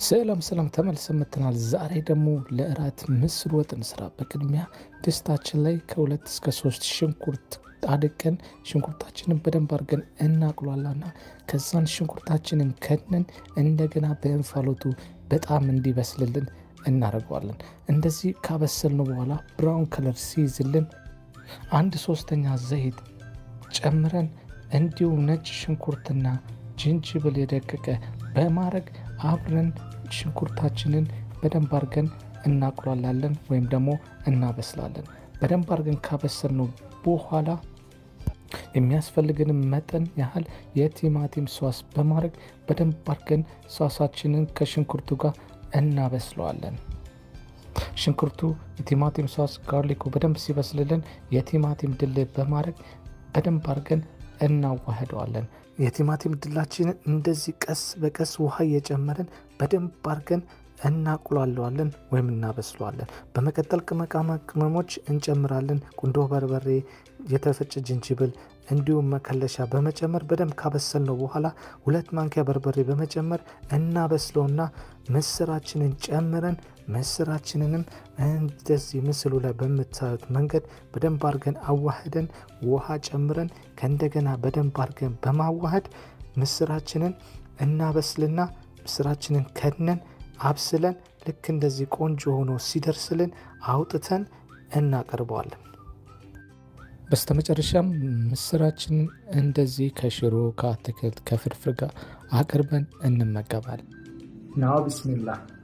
ሰላም ሰላም ተመልሰን መጥተናል። ዛሬ ደግሞ ለእራት ምስር ወጥ እንስራ። በቅድሚያ ድስታችን ላይ ከሁለት እስከ ሶስት ሽንኩርት አድቀን ሽንኩርታችንን በደንብ አድርገን እናቅሏላና ከዛን ሽንኩርታችንን ከድነን እንደገና በእንፋሎቱ በጣም እንዲበስልልን እናደርገዋለን። እንደዚህ ካበሰልነው በኋላ ብራውን ከለር ሲይዝልን አንድ ሶስተኛ ዘይት ጨምረን እንዲሁም ነጭ ሽንኩርትና ጅንጅብል የደቀቀ በማድረግ አብረን ሽንኩርታችንን በደንብ አድርገን እናቁላላለን ወይም ደግሞ እናበስላለን። በደንብ አድርገን ካበሰልነው በኋላ የሚያስፈልግንም መጠን ያህል የቲማቲም ሷስ በማድረግ በደንብ አድርገን ሷሳችንን ከሽንኩርቱ ጋር እናበስለዋለን። ሽንኩርቱ የቲማቲም ሷስ ጋርሊኩ በደንብ ሲበስልልን የቲማቲም ድል በማድረግ በደንብ አድርገን እናዋህደዋለን። የቲማቲም ድላችንን እንደዚህ ቀስ በቀስ ውሃ እየጨመርን በደንብ አድርገን እናቁላለዋለን ወይም እናበስለዋለን። በመቀጠል ቅመቃማ ቅመሞች እንጨምራለን። ቁንዶ በርበሬ፣ የተፈጨ ዝንጅብል እንዲሁም መከለሻ በመጨመር በደንብ ካበሰልነው በኋላ ሁለት ማንኪያ በርበሬ በመጨመር እናበስለውና ምስራችንን ጨምረን ምስራችንንም እንደዚህ ምስሉ ላይ በምታዩት መንገድ በደንብ አድርገን አዋህደን ውሃ ጨምረን ከእንደገና በደንብ አድርገን በማዋሃድ ምስራችንን እናበስልና ምስራችንን ከድነን አብስለን ልክ እንደዚህ ቆንጆ ሆኖ ሲደርስልን አውጥተን እናቀርበዋለን። በስተመጨረሻም ምስራችንን እንደዚህ ከሽሮ ከአትክልት ከፍርፍር ጋር አቅርበን እንመገባለን። ናው ቢስሚላህ